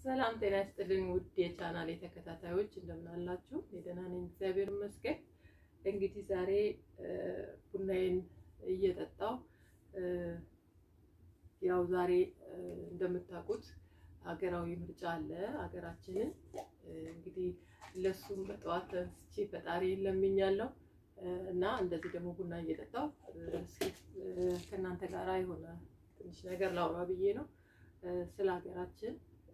ሰላም ጤና ይስጥልኝ ውድ የቻናል ተከታታዮች እንደምን አላችሁ? እኔ ደህና ነኝ፣ እግዚአብሔር ይመስገን። እንግዲህ ዛሬ ቡናዬን እየጠጣው ያው ዛሬ እንደምታውቁት ሀገራዊ ምርጫ አለ ሀገራችንን። እንግዲህ ለሱም በጠዋት ተነስቼ ፈጣሪ ለምኛለሁ እና እንደዚህ ደግሞ ቡና እየጠጣው እስኪ ከእናንተ ጋር የሆነ ትንሽ ነገር ላውራ ብዬ ነው ስለ ሀገራችን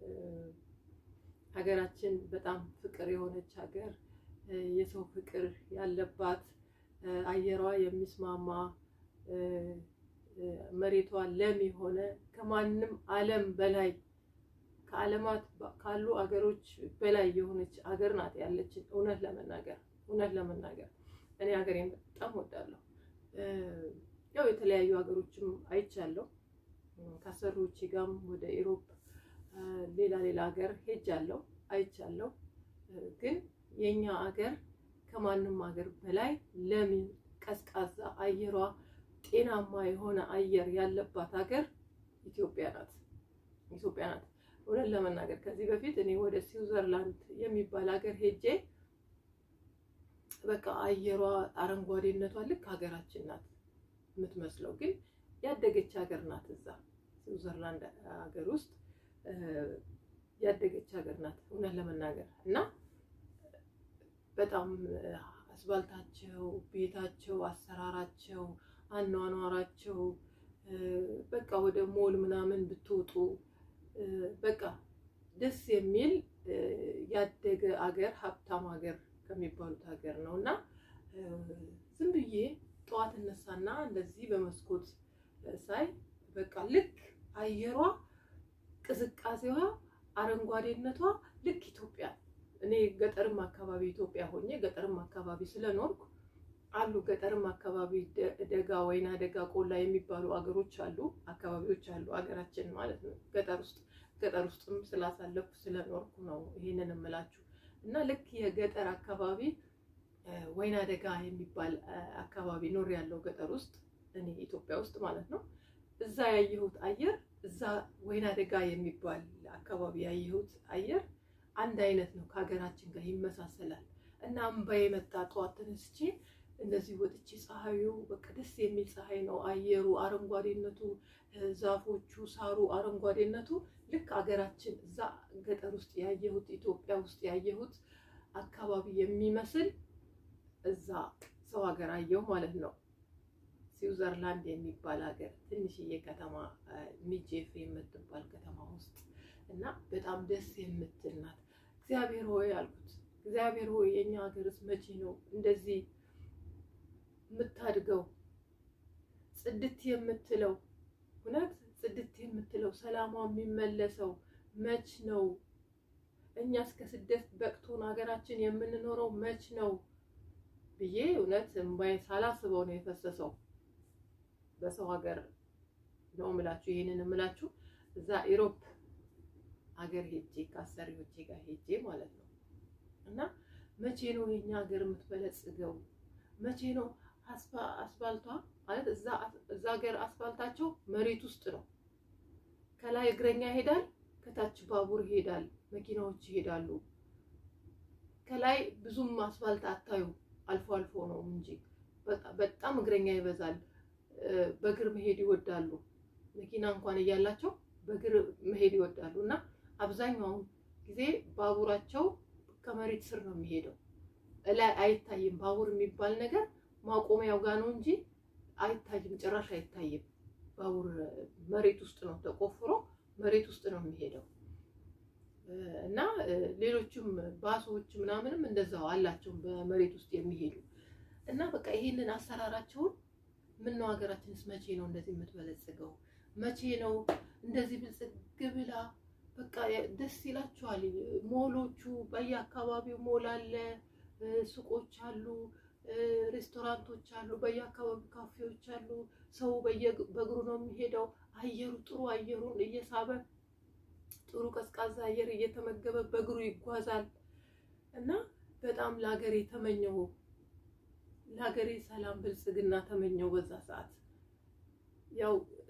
ሀገራችን በጣም ፍቅር የሆነች ሀገር፣ የሰው ፍቅር ያለባት፣ አየሯ የሚስማማ፣ መሬቷ ለም የሆነ ከማንም ዓለም በላይ ከዓለማት ካሉ አገሮች በላይ የሆነች ሀገር ናት ያለችን። እውነት ለመናገር እውነት ለመናገር እኔ ሀገሬን በጣም ወዳለሁ። ያው የተለያዩ ሀገሮችም አይቻለሁ ከአሰሪዎቼ ጋርም ወደ ኢሮፕ ሌላ ሌላ ሀገር ሄጃለሁ አይቻለሁ። ግን የኛ ሀገር ከማንም ሀገር በላይ ለምን ቀዝቃዛ አየሯ ጤናማ የሆነ አየር ያለባት ሀገር ኢትዮጵያ ናት። ኢትዮጵያ ናት። እውነት ለመናገር ከዚህ በፊት እኔ ወደ ስዊዘርላንድ የሚባል ሀገር ሄጄ በቃ አየሯ አረንጓዴነቷ ልክ ሀገራችን ናት የምትመስለው፣ ግን ያደገች ሀገር ናት። እዛ ስዊዘርላንድ ሀገር ውስጥ ያደገች ሀገር ናት እውነት ለመናገር እና በጣም አስባልታቸው፣ ቤታቸው፣ አሰራራቸው፣ አኗኗራቸው በቃ ወደ ሞል ምናምን ብትወጡ በቃ ደስ የሚል ያደገ አገር ሀብታም ሀገር ከሚባሉት ሀገር ነው እና ዝም ብዬ ጠዋት እነሳና እንደዚህ በመስኮት ሳይ በቃ ልክ አየሯ ቅዝቃዜዋ አረንጓዴነቷ ልክ ኢትዮጵያ እኔ ገጠርም አካባቢ ኢትዮጵያ ሆኜ ገጠርም አካባቢ ስለኖርኩ አሉ ገጠርም አካባቢ ደጋ ወይና ደጋ ቆላ የሚባሉ አገሮች አሉ አካባቢዎች አሉ አገራችን ማለት ነው ገጠር ውስጥ ገጠር ውስጥም ስላሳለፍኩ ስለኖርኩ ነው ይሄንን እምላችሁ እና ልክ የገጠር አካባቢ ወይና ደጋ የሚባል አካባቢ ኖር ያለው ገጠር ውስጥ እኔ ኢትዮጵያ ውስጥ ማለት ነው እዛ ያየሁት አየር እዛ ወይና ደጋ የሚባል አካባቢ ያየሁት አየር አንድ አይነት ነው፣ ከሀገራችን ጋር ይመሳሰላል። እና እምባዬ መጣ። ጠዋት ተነስቼ እንደዚህ ወጥቼ ፀሐዩ በቃ ደስ የሚል ፀሐይ ነው። አየሩ፣ አረንጓዴነቱ፣ ዛፎቹ፣ ሳሩ አረንጓዴነቱ ልክ ሀገራችን እዛ ገጠር ውስጥ ያየሁት ኢትዮጵያ ውስጥ ያየሁት አካባቢ የሚመስል እዛ ሰው ሀገር አየሁ ማለት ነው። ስዊዘርላንድ የሚባል ሀገር ትንሽዬ ከተማ ሚጄፍ የምትባል ከተማ ውስጥ እና በጣም ደስ የምትል ናት። እግዚአብሔር ሆይ አልኩት፣ እግዚአብሔር ሆይ የእኛ ሀገርስ መቼ ነው እንደዚህ የምታድገው ጽድት የምትለው እውነት ጽድት የምትለው ሰላሟ የሚመለሰው መች ነው? እኛ እስከ ስደት በቅቶን ሀገራችን የምንኖረው መች ነው ብዬ እውነት እምባዬ ሳላስበው ነው የፈሰሰው። በሰው ሀገር ነው የምላችሁ፣ ይሄንን የምላችሁ እዛ ኢሮፕ ሀገር ሄጄ ከአሰሪዎቼ ጋር ሄጄ ማለት ነው። እና መቼ ነው የኛ ሀገር የምትበለጽገው? መቼ ነው አስፋልቷ ማለት እዛ ሀገር አስፋልታቸው መሬት ውስጥ ነው። ከላይ እግረኛ ይሄዳል፣ ከታች ባቡር ይሄዳል፣ መኪናዎች ይሄዳሉ። ከላይ ብዙም አስፋልት አታዩ፣ አልፎ አልፎ ነው እንጂ በጣም እግረኛ ይበዛል። በእግር መሄድ ይወዳሉ። መኪና እንኳን እያላቸው በእግር መሄድ ይወዳሉ። እና አብዛኛውን ጊዜ ባቡራቸው ከመሬት ስር ነው የሚሄደው። እላይ አይታይም። ባቡር የሚባል ነገር ማቆሚያው ጋር ነው እንጂ አይታይም፣ ጭራሽ አይታይም። ባቡር መሬት ውስጥ ነው ተቆፍሮ መሬት ውስጥ ነው የሚሄደው። እና ሌሎችም ባሶች ምናምንም እንደዛው አላቸው በመሬት ውስጥ የሚሄዱ እና በቃ ይሄንን አሰራራቸውን ምን ነው ሀገራችንስ መቼ ነው እንደዚህ የምትበለጽገው? መቼ ነው እንደዚህ ብልጽግ ብላ በቃ ደስ ይላችኋል። ሞሎቹ በየአካባቢው ሞል አለ፣ ሱቆች አሉ፣ ሬስቶራንቶች አሉ፣ በየአካባቢው ካፌዎች አሉ። ሰው በእግሩ ነው የሚሄደው። አየሩ ጥሩ አየሩን እየሳበ ጥሩ ቀዝቃዛ አየር እየተመገበ በእግሩ ይጓዛል እና በጣም ለሀገሬ ተመኘው ለሀገሬ ሰላም ብልጽግና ተመኘው በዛ ሰዓት ያው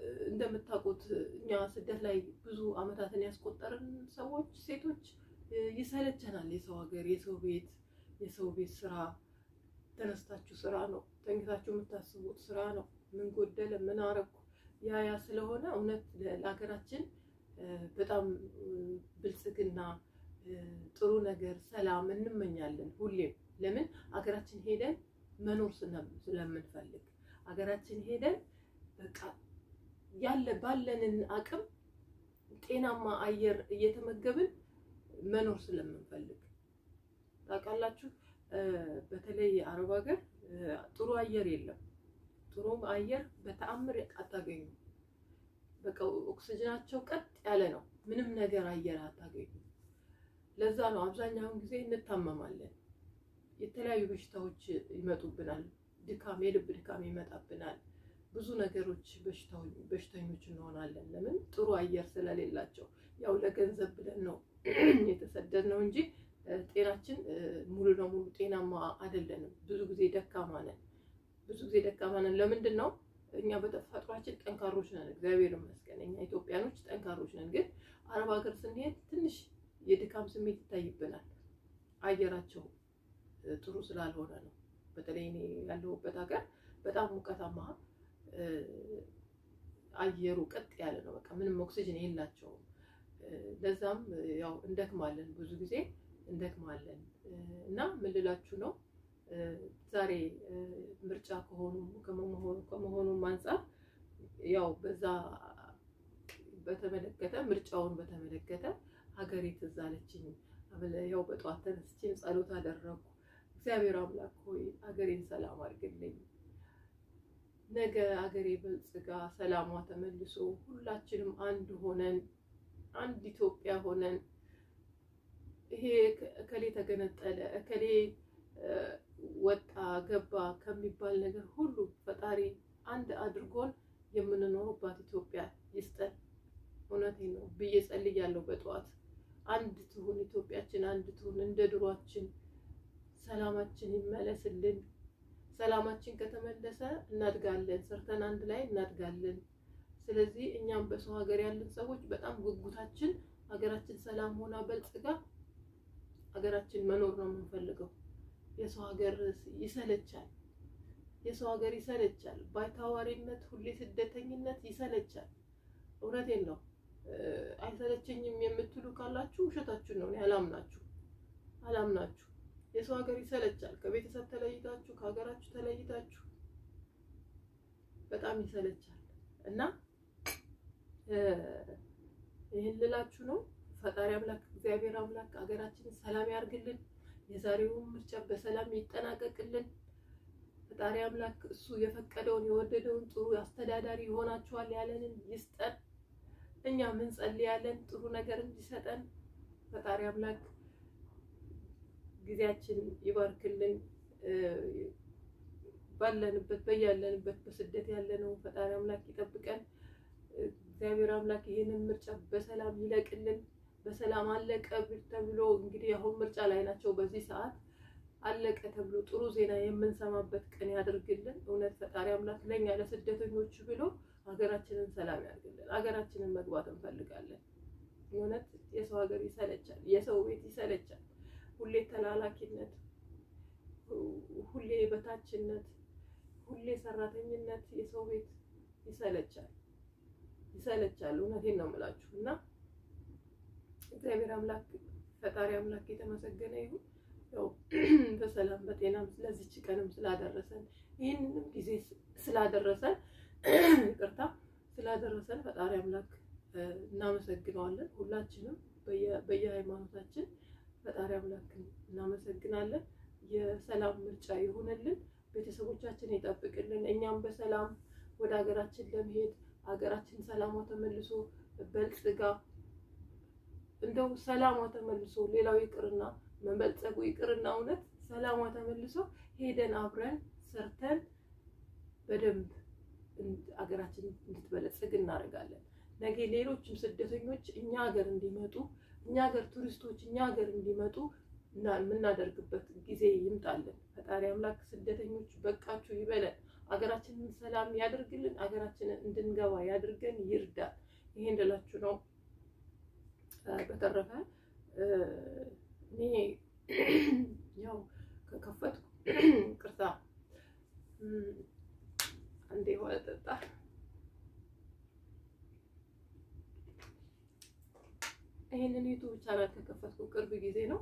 እንደምታውቁት እኛ ስደት ላይ ብዙ ዓመታትን ያስቆጠርን ሰዎች ሴቶች ይሰለቸናል። የሰው ሀገር፣ የሰው ቤት፣ የሰው ቤት ስራ ተነስታችሁ ስራ ነው፣ ተኝታችሁ የምታስቡት ስራ ነው። ምን ጎደለ፣ ምን አረኩ፣ ያ ያ ስለሆነ እውነት ለሀገራችን በጣም ብልጽግና፣ ጥሩ ነገር፣ ሰላም እንመኛለን ሁሌም። ለምን ሀገራችን ሄደን መኖር ስለምንፈልግ ሀገራችን ሄደን በቃ ያለ ባለንን አቅም ጤናማ አየር እየተመገብን መኖር ስለምንፈልግ ታውቃላችሁ። በተለይ የአረብ ሀገር ጥሩ አየር የለም። ጥሩ አየር በተአምር አታገኙ። በቃ ኦክስጅናቸው ቀጥ ያለ ነው። ምንም ነገር አየር አታገኙ። ለዛ ነው አብዛኛውን ጊዜ እንታመማለን። የተለያዩ በሽታዎች ይመጡብናል። ድካም፣ የልብ ድካም ይመጣብናል። ብዙ ነገሮች በሽተኞች እንሆናለን። ለምን ጥሩ አየር ስለሌላቸው። ያው ለገንዘብ ብለን ነው የተሰደድነው እንጂ ጤናችን ሙሉ ለሙሉ ጤናማ አይደለንም። ብዙ ጊዜ ደካማ ነን። ብዙ ጊዜ ደካማ ነን። ለምንድን ነው? እኛ በተፈጥሯችን ጠንካሮች ነን፣ እግዚአብሔር ይመስገን። እኛ ኢትዮጵያኖች ጠንካሮች ነን። ግን አረብ ሀገር ስንሄድ ትንሽ የድካም ስሜት ይታይብናል። አየራቸው ጥሩ ስላልሆነ ነው። በተለይ እኔ ያለሁበት ሀገር በጣም ሙቀታማ አየሩ ቀጥ ያለ ነው። በቃ ምንም ኦክሲጅን የላቸውም። ለዛም ያው እንደክማለን፣ ብዙ ጊዜ እንደክማለን። እና ምን ልላችሁ ነው ዛሬ ምርጫ ከሆኑ ከመሆኑም አንጻር ያው በዛ በተመለከተ ምርጫውን በተመለከተ ሀገሬ ትዝ አለችኝ። ያው በጠዋት ተነስቼም ጸሎት አደረኩ። እግዚአብሔር አምላክ ሆይ ሀገሬን ሰላም አድርግልኝ ነገ አገሬ በልጽጋ ሰላሟ ተመልሶ ሁላችንም አንድ ሆነን አንድ ኢትዮጵያ ሆነን ይሄ እከሌ ተገነጠለ እከሌ ወጣ ገባ ከሚባል ነገር ሁሉ ፈጣሪ አንድ አድርጎን የምንኖርባት ኢትዮጵያ ይስጠን። እውነቴን ነው ብዬ ጸልያለሁ በጠዋት አንድ ትሁን ኢትዮጵያችን፣ አንድ ትሁን እንደ ድሯችን፣ ሰላማችን ይመለስልን። ሰላማችን ከተመለሰ እናድጋለን፣ ሰርተን አንድ ላይ እናድጋለን። ስለዚህ እኛም በሰው ሀገር ያለን ሰዎች በጣም ጉጉታችን ሀገራችን ሰላም ሆና በልጽጋ ሀገራችን መኖር ነው የምንፈልገው። የሰው ሀገር ይሰለቻል፣ የሰው ሀገር ይሰለቻል። ባይታዋሪነት፣ ሁሌ ስደተኝነት ይሰለቻል። እውነቴን ነው። አይሰለቸኝም የምትሉ ካላችሁ ውሸታችሁ ነው። እኔ አላምናችሁ አላምናችሁ የሰው ሀገር ይሰለቻል። ከቤተሰብ ተለይታችሁ ከሀገራችሁ ተለይታችሁ በጣም ይሰለቻል እና ይህን ልላችሁ ነው። ፈጣሪ አምላክ እግዚአብሔር አምላክ ሀገራችንን ሰላም ያርግልን። የዛሬውን ምርጫ በሰላም ይጠናቀቅልን። ፈጣሪ አምላክ እሱ የፈቀደውን የወደደውን ጥሩ አስተዳዳሪ ይሆናችኋል ያለንን ይስጠን። እኛ ምን ጸልያለን ጥሩ ነገር እንዲሰጠን ፈጣሪ አምላክ ጊዜያችን ይባርክልን። ባለንበት በያለንበት በስደት ያለነው ፈጣሪ አምላክ ይጠብቀን። እግዚአብሔር አምላክ ይህንን ምርጫ በሰላም ይለቅልን። በሰላም አለቀ ተብሎ እንግዲህ አሁን ምርጫ ላይ ናቸው። በዚህ ሰዓት አለቀ ተብሎ ጥሩ ዜና የምንሰማበት ቀን ያደርግልን። እውነት ፈጣሪ አምላክ ለእኛ ለስደተኞች ብሎ ሀገራችንን ሰላም ያድርግልን። ሀገራችንን መግባት እንፈልጋለን። እውነት የሰው ሀገር ይሰለቻል፣ የሰው ቤት ይሰለቻል። ሁሌ ተላላኪነት፣ ሁሌ በታችነት፣ ሁሌ ሰራተኝነት፣ የሰው ቤት ይሰለቻል ይሰለቻል። እውነቴን ነው የምላችሁ እና እግዚአብሔር አምላክ ፈጣሪ አምላክ የተመሰገነ ይሁን። ያው በሰላም በጤናም ስለዚች ቀንም ስላደረሰን ይህንንም ጊዜ ስላደረሰን ይቅርታ ስላደረሰን ፈጣሪ አምላክ እናመሰግነዋለን። ሁላችንም በየሃይማኖታችን ፈጣሪ አምላክን እናመሰግናለን። የሰላም ምርጫ ይሆንልን፣ ቤተሰቦቻችን ይጠብቅልን። እኛም በሰላም ወደ ሀገራችን ለመሄድ ሀገራችን ሰላሟ ተመልሶ በልጽጋ እንደው ሰላሟ ተመልሶ ሌላው ይቅርና መበልጸጉ ይቅርና እውነት ሰላሟ ተመልሶ ሄደን አብረን ሰርተን በደንብ ሀገራችን እንድትበለጽግ እናደርጋለን። ነገ ሌሎችም ስደተኞች እኛ ሀገር እንዲመጡ እኛ ሀገር ቱሪስቶች እኛ ሀገር እንዲመጡ የምናደርግበት ጊዜ ይምጣለን። ፈጣሪ አምላክ ስደተኞች በቃችሁ ይበለን። አገራችንን ሰላም ያደርግልን፣ አገራችንን እንድንገባ ያድርገን፣ ይርዳል። ይሄ እንድላችሁ ነው። በተረፈ እኔ ያው ከከፈትኩ ቅርታ አንዴ ውሃ ጠጣ። ይሄንን ዩቱብ ቻናል ከከፈትኩ ቅርብ ጊዜ ነው።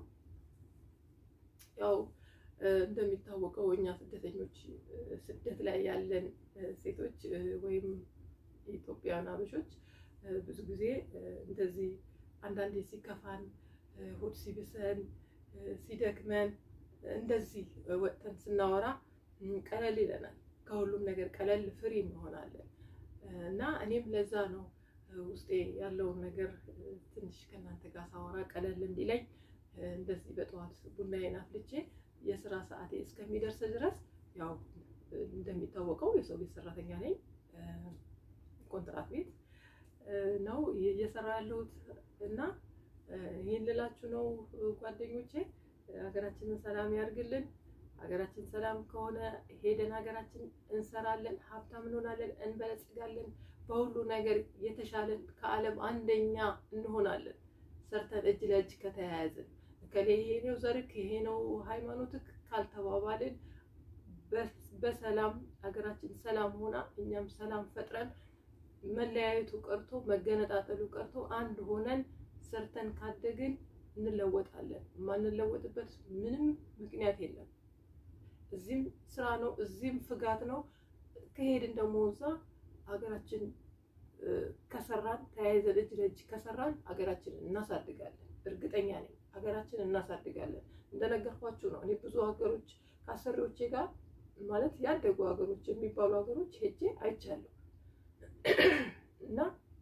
ያው እንደሚታወቀው እኛ ስደተኞች ስደት ላይ ያለን ሴቶች ወይም የኢትዮጵያውያን አበሾች ብዙ ጊዜ እንደዚህ አንዳንዴ ሲከፋን፣ ሆድ ሲብሰን፣ ሲደክመን እንደዚህ ወጥተን ስናወራ ቀለል ይለናል። ከሁሉም ነገር ቀለል ፍሪ እንሆናለን እና እኔም ለዛ ነው ውስጤ ያለውን ነገር ትንሽ ከእናንተ ጋር ሳወራ ቀለል እንዲለኝ እንደዚህ በጠዋት ቡናዬን አፍልቼ የስራ ሰዓቴ እስከሚደርስ ድረስ ያው እንደሚታወቀው የሰው ቤት ሰራተኛ ነኝ። ኮንትራት ቤት ነው እየሰራ ያለሁት እና ይህን ልላችሁ ነው ጓደኞቼ። ሀገራችንን ሰላም ያርግልን። ሀገራችን ሰላም ከሆነ ሄደን ሀገራችን እንሰራለን፣ ሀብታም እንሆናለን፣ እንበለጽጋለን። በሁሉ ነገር የተሻለን ከዓለም አንደኛ እንሆናለን። ሰርተን እጅ ለእጅ ከተያያዝን ከሌ ይሄ ነው ዘርክ ይሄ ነው ሃይማኖትክ ካልተባባልን በሰላም ሀገራችን ሰላም ሆና እኛም ሰላም ፈጥረን መለያየቱ ቀርቶ መገነጣጠሉ ቀርቶ አንድ ሆነን ሰርተን ካደግን እንለወጣለን። የማንለወጥበት ምንም ምክንያት የለም። እዚህም ስራ ነው፣ እዚህም ፍጋት ነው። ከሄድን ደግሞ እዛ ሀገራችን ከሰራን ተያይዘን እጅ ለእጅ ከሰራን ሀገራችንን እናሳድጋለን። እርግጠኛ ነኝ ሀገራችንን እናሳድጋለን። እንደነገርኳችሁ ነው። እኔ ብዙ ሀገሮች ከአሰሪዎቼ ጋር ማለት ያደጉ ሀገሮች የሚባሉ ሀገሮች ሄጄ አይቻለሁ እና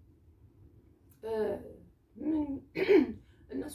እነሱ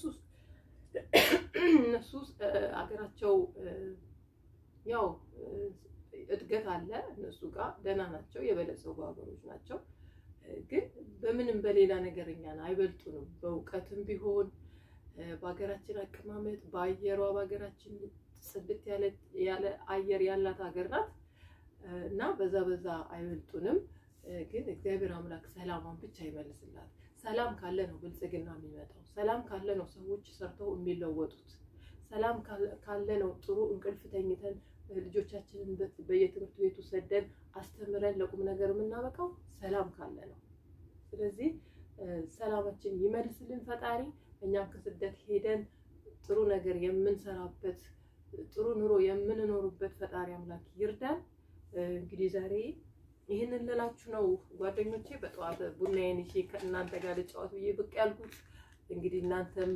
እነሱ ሀገራቸው ያው እድገት አለ እነሱ ጋር ደህና ናቸው፣ የበለጸጉ ሀገሮች ናቸው። ግን በምንም በሌላ ነገር እኛን አይበልጡንም። በእውቀትም ቢሆን በሀገራችን አቀማመጥ፣ በአየሯ በሀገራችን ጽድት ያለ አየር ያላት ሀገር ናት እና በዛ በዛ አይበልጡንም። ግን እግዚአብሔር አምላክ ሰላሟን ብቻ ይመልስላት። ሰላም ካለ ነው ብልጽግና የሚመጣው። ሰላም ካለ ነው ሰዎች ሰርተው የሚለወጡት። ሰላም ካለ ነው ጥሩ እንቅልፍ ተኝተን ልጆቻችንን በየትምህርት ቤቱ ሰደን አስተምረን ለቁም ነገር የምናበቃው ሰላም ካለ ነው። ስለዚህ ሰላማችን ይመልስልን ፈጣሪ። እኛም ከስደት ሄደን ጥሩ ነገር የምንሰራበት ጥሩ ኑሮ የምንኖርበት ፈጣሪ አምላክ ይርዳን። እንግዲህ ዛሬ ይህንን ልላችሁ ነው ጓደኞቼ። በጠዋት ቡናዬን ይዤ ከእናንተ ጋር ልጫወት ብዬ ብቅ ያልኩት እንግዲህ እናንተም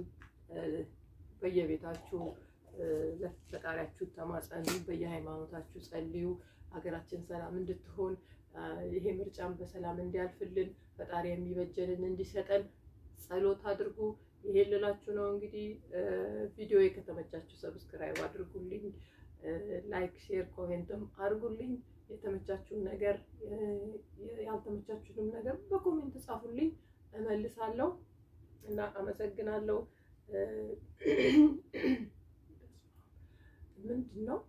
በየቤታችሁ ለፈጣሪያችሁ ተማጸኑ፣ በየሃይማኖታችሁ ጸልዩ፣ ሀገራችን ሰላም እንድትሆን ይሄ ምርጫን በሰላም እንዲያልፍልን ፈጣሪ የሚበጀንን እንዲሰጠን ጸሎት አድርጉ። ይሄን ልላችሁ ነው እንግዲህ። ቪዲዮ ከተመቻችሁ ሰብስክራይብ አድርጉልኝ፣ ላይክ፣ ሼር፣ ኮሜንትም አድርጉልኝ። የተመቻችሁን ነገር ያልተመቻችሁንም ነገር በኮሜንት ጻፉልኝ፣ እመልሳለሁ እና አመሰግናለሁ። ምንድን ነው